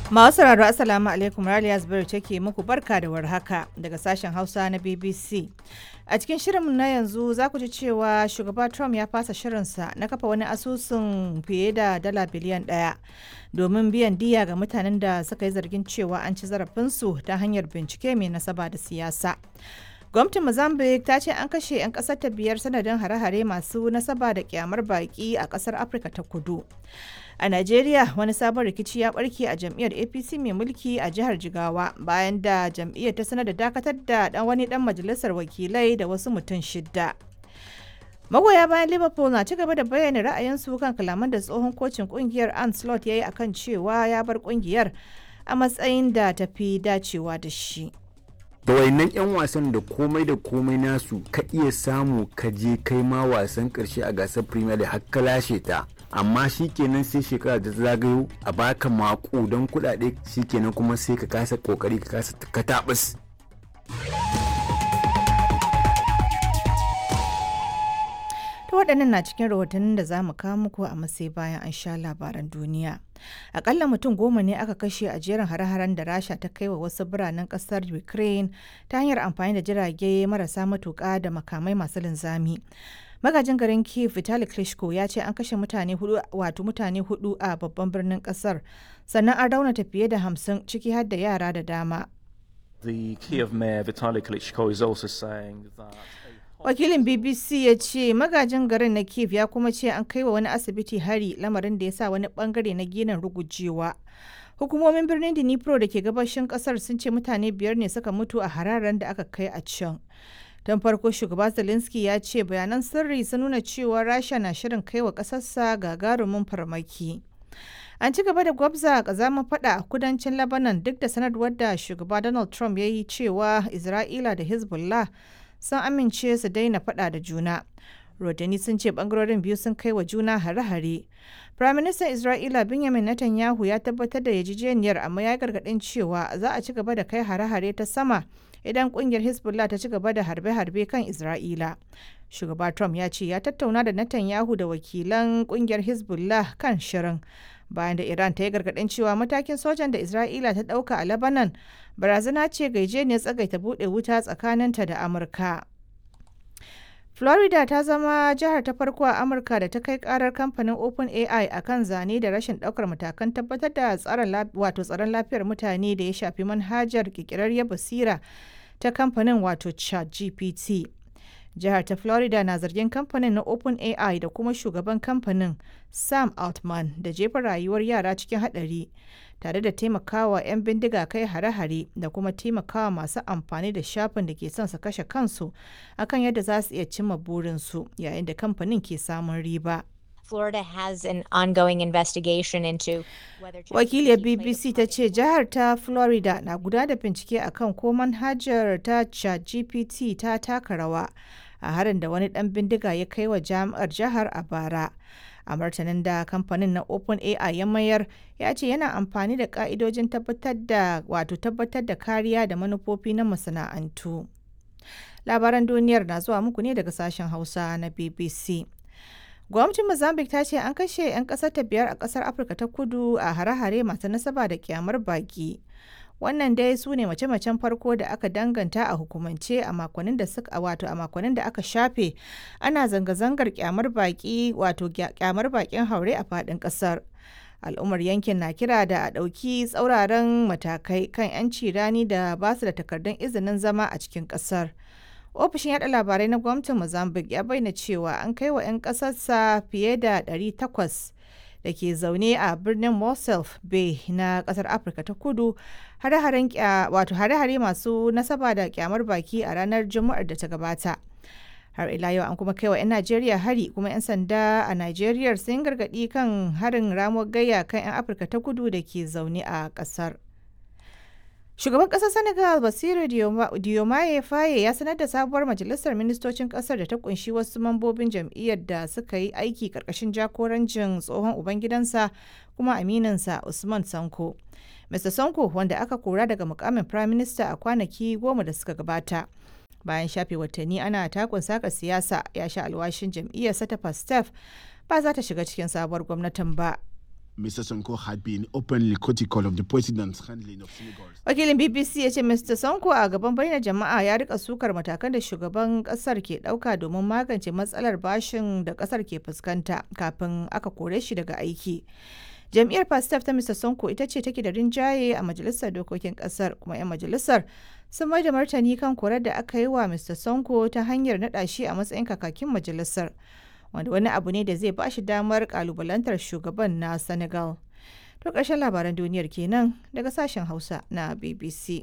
Masu sauraro Assalamu alaikum Raliya Zubairu take muku barka da warhaka daga sashen Hausa na BBC. A cikin shirinmu na yanzu za ku ji cewa shugaba Trump ya fasa shirinsa na kafa wani asusun fiye da dala biliyan ɗaya domin biyan diya ga mutanen da suka yi zargin cewa an ci zarafinsu ta hanyar bincike mai nasaba da siyasa. Gwamnatin Mozambique ta ce an kashe 'yan ƙasar ta biyar sanadin hare-hare masu nasaba da kyamar baƙi a ƙasar Afirka ta kudu. A Najeriya wani sabon rikici ya barke a jam'iyyar APC mai mulki a jihar Jigawa bayan da jam'iyyar ta sanar da dakatar da dan wani dan majalisar wakilai da wasu mutum shidda. Magoya bayan Liverpool na ci gaba da bayyana ra'ayinsu kan kalaman da tsohon kocin kungiyar Anslot ya yi akan cewa ya bar kungiyar a matsayin da tafi dacewa da shi. da wayannan 'yan wasan da komai da komai nasu ka iya samu ka je kai ma wasan karshe a gasar premier league har ka lashe ta amma shikenan sai shekara da zagayo a baka maku don kudade shikenan kuma sai ka kasa kokari ka kasa katabus Ta waɗannan na cikin rahotannin da za mu kawo muku a masai bayan an sha labaran duniya. Akalla mutum goma ne aka kashe a jerin hare-haren da Rasha ta kai wa wasu biranen ƙasar Ukraine ta hanyar amfani da jirage marasa matuƙa da makamai masu linzami. Magajin garin Kiev Vitali Klitschko ya ce an kashe mutane hudu wato mutane hudu a babban birnin kasar sannan an raunata fiye da hamsin ciki har da yara da dama. The Kiev mayor Vitaly Klitschko is also saying that Wakilin BBC ya ce magajin garin na Kiev ya kuma ce an kai wa wani asibiti hari lamarin da ya sa wani bangare na ginin rugujewa. Hukumomin birnin Dnipro da ke gabashin kasar sun ce mutane biyar ne suka mutu a hararen da aka kai a can. Don farko shugaba Zelensky ya ce bayanan sirri sun nuna cewa Rasha na shirin kai wa ƙasarsa gagarumin farmaki. An ci gaba da gwabza kazamin fada a kudancin Lebanon duk da sanarwar da shugaba Donald Trump ya yi cewa Isra'ila da Hezbollah sun amince su daina fada da juna. Rodani sun ce bangarorin biyu sun kai wa juna hare-hare. Firaministan Isra'ila Benjamin Netanyahu ya tabbatar da yarjejeniyar amma ya gargaɗin cewa za a ci gaba da kai hare-hare ta sama idan kungiyar Hezbollah ta ci gaba da harbe-harbe kan Isra'ila. Shugaba Trump ya ce ya tattauna da Netanyahu da wakilan kungiyar Hezbollah kan shirin. Bayan da Iran ta yi gargaɗin cewa matakin sojan da Isra'ila ta ɗauka a Lebanon barazana ce ga ne tsagaita buɗe wuta tsakaninta da Amurka. Florida ta zama jihar ta farko a Amurka da ta kai karar kamfanin OpenAI a kan zane da rashin ɗaukar matakan tabbatar da wato tsaron lafiyar mutane da ya shafi manhajar ƙirƙirarriyar basira ta kamfanin wato ChatGPT. Jihar ta Florida na zargin kamfanin na OpenAI da kuma shugaban kamfanin Sam Altman da jefa rayuwar yara cikin haɗari tare da taimakawa 'yan bindiga kai hare-hare da kuma taimakawa masu amfani da shafin da ke son su kashe kansu akan yadda za su iya cimma burinsu yayin da kamfanin ke samun riba. Florida has an ongoing investigation into whether Wakiliyar BBC ta ce jihar ta Florida na guda da bincike akan ko manhajar ta ChatGPT ta taka rawa a harin da wani dan bindiga ya kai wa jami'ar jihar a bara. A martanin da kamfanin na OpenAI ya mayar ya ce yana amfani da ka'idojin tabbatar da wato tabbatar da kariya da manufofi na masana'antu. Labaran duniyar na zuwa muku ne daga sashen Hausa na BBC. Gwamnatin Mozambique ta ce an kashe 'yan ƙasar ta biyar a ƙasar Afirka ta kudu a hare-hare masu nasaba da kyamar baki. Wannan dai su ne mace-macen farko da aka danganta a hukumance a makonnin da suka wato a makonnin da aka shafe ana zanga-zangar kyamar baki wato kyamar bakin haure a faɗin ƙasar. Al'ummar yankin na kira da a ɗauki tsauraran matakai kan 'yanci rani da ba su da takardun izinin zama a cikin ƙasar. ofishin yada labarai na gwamnatin mozambique ya bayyana cewa an kai wa 'yan kasarsa fiye da 800 da ke zaune a birnin mosul bay na kasar afirka ta kudu hare-hare masu nasaba da kyamar baki a ranar juma'ar da ta gabata har ila yau an kuma kai wa 'yan najeriya hari kuma 'yan sanda a najeriya sun gargadi kan harin ramuwar gayya kan 'yan afirka ta kudu da ke zaune a kasar Shugaban ƙasar Senegal Basiru Diomaye Faye ya sanar da sabuwar majalisar ministocin ƙasar da ta kunshi wasu mambobin jam'iyyar da suka yi aiki ƙarƙashin jagorancin tsohon ubangidansa kuma aminansa Usman Sanko. Mr. Sanko wanda aka kora daga mukamin Prime Minister a kwanaki goma da suka gabata. Bayan shafe watanni ana takun saka siyasa ya sha alwashin jam'iyyarsa ta Pastef ba za ta shiga cikin sabuwar gwamnatin ba. Mr. Sonko had been openly critical of the president's handling of Senegal's. Wakilin BBC ya ce Mr. Sonko a gaban bayyana jama'a ya rika sukar matakan da shugaban kasar ke dauka domin magance matsalar bashin da kasar ke fuskanta kafin aka kore shi daga aiki. Jam'iyyar Pastef ta Mr. Sonko ita ce take da rinjaye a majalisar dokokin kasar kuma 'yan majalisar sun mai da martani kan korar da aka yi wa Mr. Sonko ta hanyar naɗa shi a matsayin kakakin majalisar. wanda wani abu ne da zai ba shi damar kalubalantar shugaban na Senegal. To ƙarshen labaran duniyar kenan daga sashen Hausa na BBC.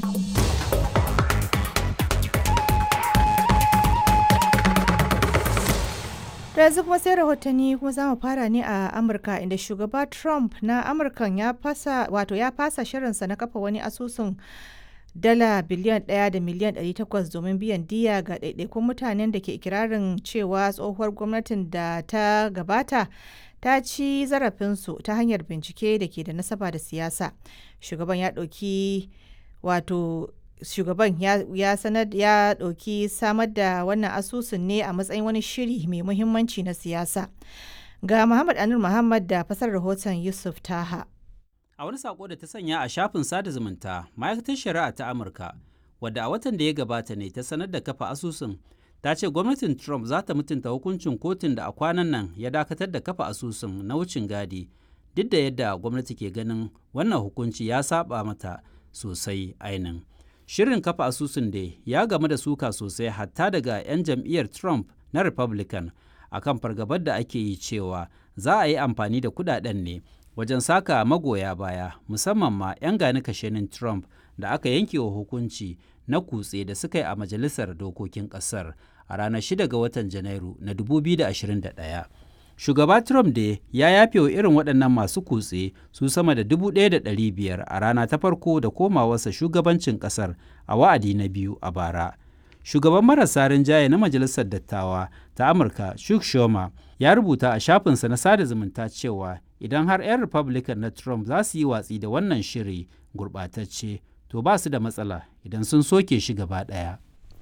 da yanzu kuma sai rahotanni kuma za mu fara ne a amurka inda shugaba trump na amurkan ya fasa wato ya fasa shirinsa na kafa wani asusun dala biliyan ɗaya da miliyan 800 domin biyan diya ga ɗaiɗaikun mutanen da ke ikirarin cewa tsohuwar gwamnatin da ta gabata ta ci zarafinsu ta hanyar bincike da ke da nasaba da siyasa shugaban ya ɗauki wato shugaban ya sanar ya ɗauki samar da wannan asusun ne a matsayin wani shiri mai muhimmanci na siyasa ga muhammad anur muhammad da fasar rahoton yusuf taha A wani sako da ta sanya a shafin sada zumunta, ma'aikatar shari'a ta Amurka, wadda a watan da ya gabata ne ta sanar da kafa asusun, ta ce gwamnatin Trump za ta mutunta hukuncin kotun da a kwanan nan ya dakatar da kafa asusun na wucin gadi, duk da yadda gwamnati ke ganin wannan hukunci ya saba mata sosai ainin. Shirin kafa asusun da ya game da suka sosai hatta daga 'yan jam'iyyar Trump na Republican akan fargabar da ake yi cewa za a yi amfani da kudaden ne wajen saka magoya baya musamman ma 'yan gani kashenin Trump da aka yanke wa hukunci na kutse da suka yi a majalisar dokokin kasar a ranar 6 ga watan Janairu na 2021. Shugaba Trump da ya yafe wa irin waɗannan masu kutse su sama da 1,500 a rana ta farko da komawarsa shugabancin ƙasar a wa'adi na biyu a bara. Shugaban marasa rinjaye na Majalisar Dattawa ta Amurka, Chuck Schumer, ya rubuta a shafinsa na sada zumunta cewa idan har 'yan Republican na Trump za su yi watsi da wannan shiri gurɓatacce, to ba su da matsala idan sun soke shi gaba ɗaya.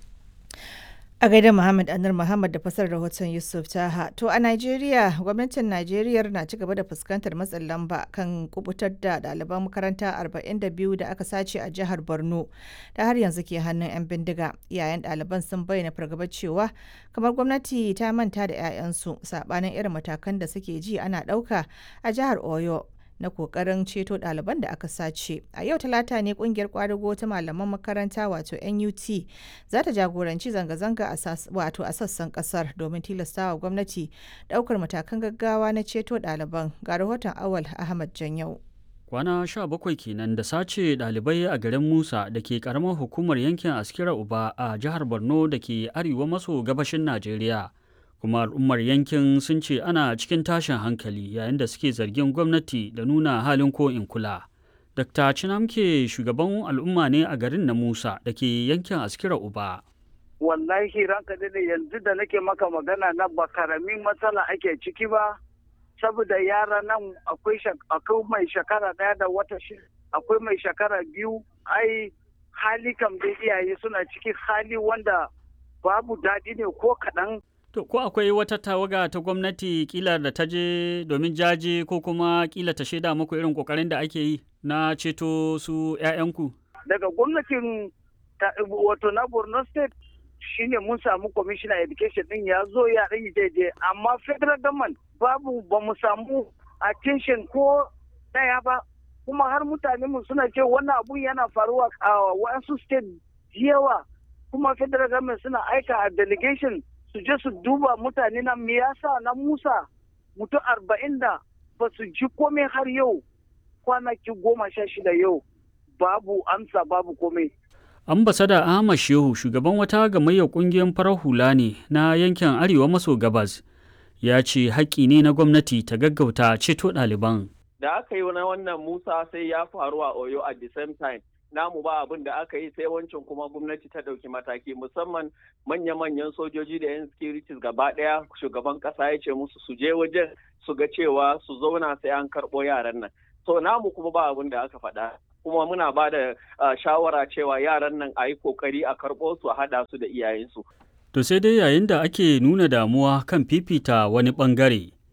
A gaida Muhammad Anur Muhammad da fasar rahoton Yusuf Taha. To a Najeriya, gwamnatin Najeriya na ci gaba da fuskantar matsin lamba kan kubutar da ɗaliban makaranta 42 da aka sace a jihar Borno da har yanzu ke hannun 'yan bindiga. Iyayen ɗaliban sun bayyana fargabar cewa kamar gwamnati ta manta da 'ya'yansu saɓanin irin matakan da suke ji ana ɗauka a jihar Oyo. na kokarin ceto ɗaliban da aka sace a yau talata ne kungiyar kwadago ta malaman makaranta wato nut za ta jagoranci zanga-zanga wato a sassan kasar domin tilastawa gwamnati ɗaukar matakan gaggawa na ceto ɗaliban ga rahoton awal ahmad janyau kwana sha bakwai kenan da sace ɗalibai a garin musa da ke karamar hukumar yankin askira uba a jihar borno da ke arewa maso gabashin najeriya kuma al'ummar yankin sun ce ana cikin tashin hankali yayin da suke zargin gwamnati da nuna halin ko in kula. Dr. Chinamke shugaban al'umma ne a garin na Musa da ke yankin Askira Uba. Wallahi ranka ne yanzu da nake maka magana na ba karamin matsala ake ciki ba, saboda yara nan akwai mai shekara ɗaya da wata shi akwai mai shekara biyu ai hali kam da iyaye suna ciki hali wanda babu daɗi ne ko kaɗan To, ko akwai wata tawaga ta gwamnati kila da ta je domin jaje ko kuma kila ta shaida muku irin kokarin da ake yi na ceto su 'ya'yanku? Daga gwamnatin wato na Borno State shine mun samu commissioner education din ya zo ya ɗan daidai amma federal government babu ba mu samu attention ko ɗaya ba kuma har mutane mu suna ce wannan abun yana faruwa a wasu state yawa kuma federal government suna aika a delegation su je su duba mutane na me yasa na Musa mutum arba'in da ba su ji komai har yau kwanaki goma sha shida yau babu amsa babu komai. Ambasada Ahmad Shehu shugaban wata gamayyar kungiyar farar hula ne na yankin Arewa maso gabas ya ce haƙƙi ne na gwamnati ta gaggauta ceto ɗaliban. Da aka yi na wannan Musa sai ya faru a Oyo at the same time. namu ba abin da aka yi sai wancan kuma gwamnati ta ɗauki mataki musamman manya-manyan sojoji da 'yan securities gaba ɗaya shugaban ƙasa ya ce musu su je wajen su ga cewa su zauna sai an karɓo yaran nan so namu kuma ba abin da aka faɗa kuma muna ba da shawara cewa yaran nan a yi kokari a karɓo su a haɗa su da iyayensu. To sai dai yayin da ake nuna damuwa kan fifita wani ɓangare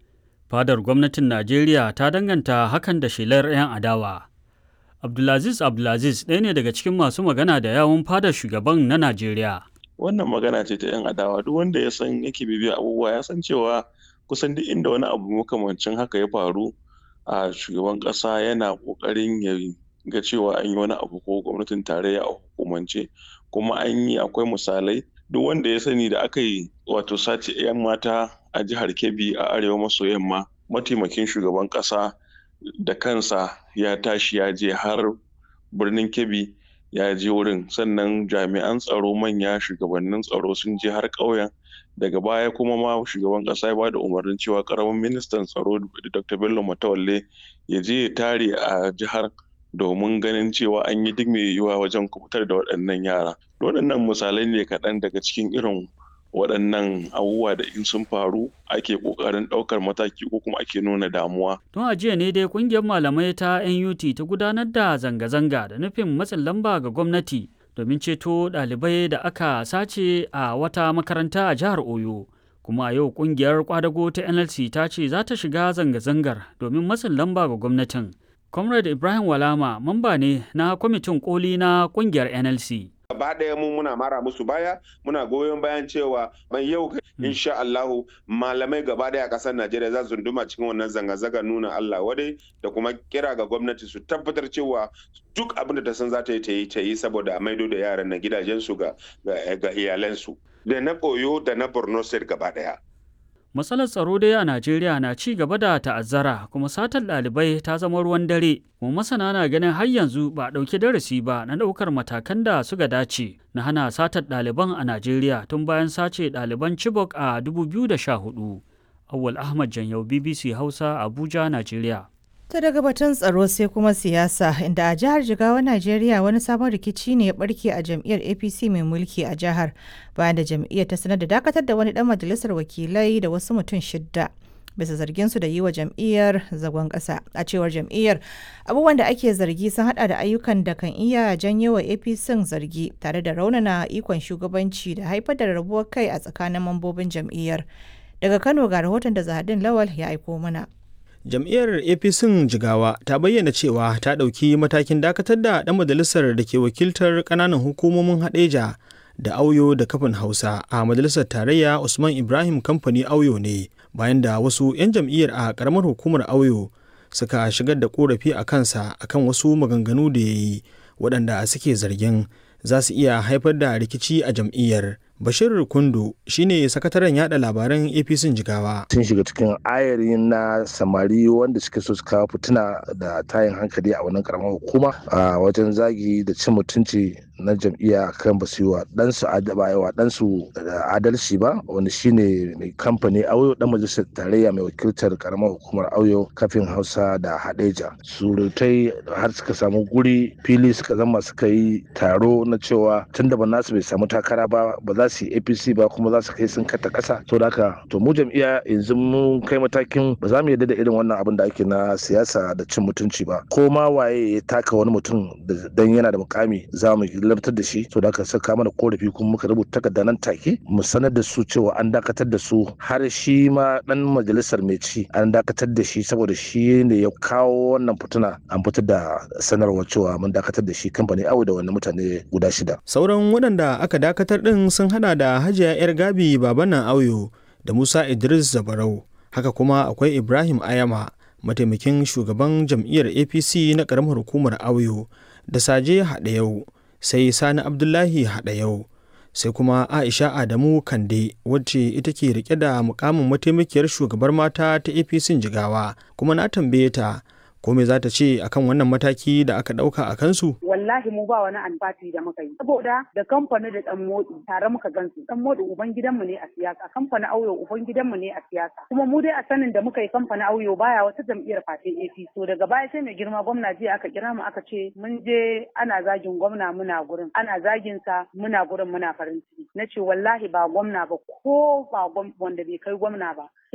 Fadar gwamnatin Najeriya ta danganta hakan da shelar 'yan adawa. Abdulaziz Abdulaziz ɗaya ne daga cikin masu magana da yawun fadar shugaban na Najeriya. Wannan magana ce ta 'yan adawa duk wanda ya san yake bibiya abubuwa ya san cewa kusan duk inda wani abu makamancin haka ya faru a shugaban ƙasa yana ƙoƙarin ya ga cewa an yi wani abu ko gwamnatin tarayya a hukumance kuma an yi akwai misalai duk wanda ya sani da aka yi wato sace 'yan mata a jihar Kebbi a arewa maso yamma mataimakin shugaban ƙasa da kansa ya tashi ya je har birnin Kebbi ya je wurin sannan jami'an tsaro manya shugabannin tsaro sun je har ƙauyen daga baya kuma ma shugaban ƙasa ya ba da umarnin cewa ƙaramin ministan tsaro dr bello matawalle ya je ya tare a jihar domin ganin cewa an yi duk mai yiwuwa wajen kubutar da waɗannan yara waɗannan misalai ne kaɗan daga cikin irin waɗannan abubuwa da in sun faru ake ƙoƙarin ɗaukar mataki ko kuma ake nuna damuwa. Tun a jiya ne dai ƙungiyar malamai ta NUT ta gudanar da zanga-zanga da nufin matsin lamba ga gwamnati domin ceto ɗalibai da aka sace a wata makaranta a jihar Oyo. Kuma a yau ƙungiyar kwadago ta NLC ta ce za ta shiga zanga-zangar domin matsin lamba ga gwamnatin. Comrade Ibrahim Walama mamba ne na kwamitin koli na ƙungiyar NLC. gaba ɗaya mu muna mara musu baya muna goyon bayan cewa mai yau insha Allahu malamai gaba ɗaya a ƙasar Najeriya za su duma cikin wannan zanga-zanga nuna Allah wadai da kuma kira ga gwamnati su tabbatar cewa duk abin da ta san za ta yi ta yi ta yi saboda a maido da yaran na gidajensu ga ga iyalansu da na Oyo da na Borno State gaba ɗaya. Matsalar tsaro dai a Najeriya na ci gaba da ta'azzara kuma satar ɗalibai ta zama ruwan dare. Kuma masana na ganin har yanzu ba a ɗauki darasi ba na ɗaukar matakan da suka dace na hana satar ɗaliban a Najeriya tun bayan sace ɗaliban Chibok a 2014. Awwal Ahmad Janyau BBC Hausa Abuja, Najeriya. Ta daga batun tsaro sai kuma siyasa inda a jihar Jigawa Najeriya wani sabon rikici ne ya barke a jam'iyyar APC mai mulki a jihar bayan da jam'iyyar ta sanar da dakatar da wani dan majalisar wakilai da wasu mutum shidda bisa zargin su da yi wa jam'iyyar zagon ƙasa a cewar jam'iyyar abubuwan da ake zargi sun hada da ayyukan da kan iya janyo wa APC zargi tare da raunana ikon shugabanci da haifar da rabuwar kai a tsakanin mambobin jam'iyyar daga Kano ga rahoton da Zahadin Lawal ya aiko mana. jam'iyyar apc jigawa ta bayyana cewa ta ɗauki matakin dakatar da ɗan majalisar da ke wakiltar ƙananan hukumomin haɗeja da auyo da kafin hausa a majalisar tarayya usman ibrahim kamfani auyo ne bayan da wasu 'yan jam'iyyar a ƙaramar hukumar auyo suka shigar da ƙorafi a kansa akan wasu maganganu da ya yi waɗanda suke zargin za su iya haifar da rikici a jam'iyyar Bashir Kundu shine sakataren yada labaran APC Jigawa. Sun shiga cikin ayarin na samari wanda suke so su kawo fituna da tayin hankali a wannan karamar hukuma a wajen zagi da cin mutunci na jam'iyya kan ba su yi wa ɗansu wa ɗansu adalci ba wanda shine mai kamfani auyo dan majalisar tarayya mai wakiltar karamar hukumar auyo kafin hausa da hadeja surutai har suka samu guri fili suka zama suka yi taro na cewa tun da ba nasu bai samu takara ba ba za su yi apc ba kuma za su kai sun kata kasa to da haka to mu jam'iyya yanzu mun kai matakin ba za mu yarda da irin wannan abin da ake na siyasa da cin mutunci ba ko ma waye ya taka wani mutum dan yana da mukami za mu labtar da shi to da aka saka mana korafi kuma muka rubuta takarda nan take mu sanar da su cewa an dakatar da su har shi ma dan majalisar mai ci an dakatar da shi saboda shi ne ya kawo wannan fituna an fitar da sanarwa cewa mun dakatar da shi kamfani awo da wannan mutane guda shida sauran waɗanda aka dakatar ɗin sun hada da hajiya yar gabi babanan auyo da musa idris zabarau haka kuma akwai ibrahim ayama mataimakin shugaban jam'iyyar apc na ƙaramar hukumar auyo da saje haɗayau sai sani abdullahi haɗayau sai kuma aisha adamu kande wacce ita ke rike da mukamin mataimakiyar shugabar mata ta apc jigawa kuma na tambaye ta ko me za ta ce akan wannan mataki da aka dauka a kansu? Wallahi mu ba wani alfati da muka yi. Saboda da kamfani da dan motsi tare muka gansu. Dan motsi uban gidanmu ne a siyasa, kamfani auyo uban gidanmu ne a siyasa. Kuma mu dai a sanin da muka yi kamfani auyo baya wata jam'iyyar fatin APC. To daga baya sai mai girma gwamna jiya aka kira mu aka ce mun je ana zagin gwamna muna gurin. Ana zagin sa muna gurin muna farin ciki. Na ce wallahi ba gwamna ba ko ba wanda bai kai gwamna ba.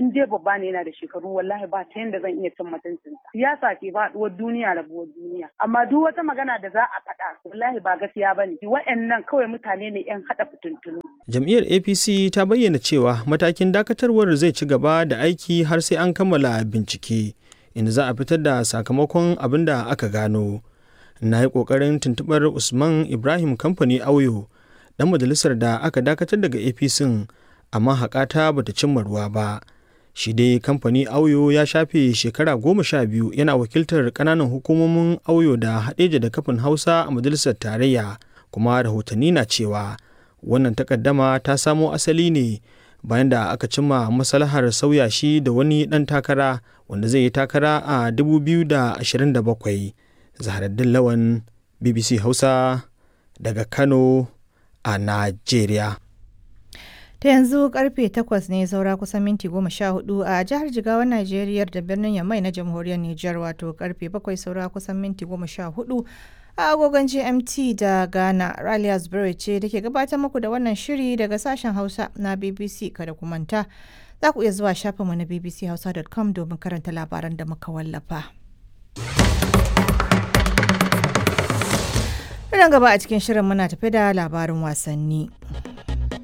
in dai babba ne yana da shekaru wallahi ba ta yanda zan iya cin mutuncin siyasa ke faɗuwar duniya rabuwar duniya amma duk wata magana da za a faɗa wallahi ba gaskiya bane wa'annan kawai mutane ne yan haɗa fitintunu jam'iyyar apc ta bayyana cewa matakin dakatarwar zai ci gaba da aiki har sai an kammala bincike inda za a fitar da sakamakon abin da aka gano na yi ƙoƙarin tuntuɓar usman ibrahim kamfani auyo ɗan majalisar da aka dakatar daga apc amma haƙata bata cimma ruwa ba shi dai kamfani auyo ya shafe shekara goma sha biyu yana wakiltar ƙananan hukumomin auyo da haɗeja da kafin hausa a majalisar tarayya kuma rahotanni na cewa wannan takaddama ta samo asali ne bayan da aka cimma maslahar sauya shi da wani ɗan takara wanda zai yi takara a 2027 zaharaddin lawan bbc hausa daga kano a najeriya ta yanzu karfe 8 ne saura kusan minti 14 a jihar jigawa najeriya da birnin yamai na jamhuriyar niger wato karfe 7 saura kusan minti 14 a agogon gmt da ghana raliya zubere ce da ke gabatar muku da wannan shiri daga sashen hausa na bbc kada ku manta za ku iya zuwa shafinmu na bbchausa.com domin karanta labaran da muka wallafa. Nan gaba a cikin shirin muna tafi da labarin wasanni.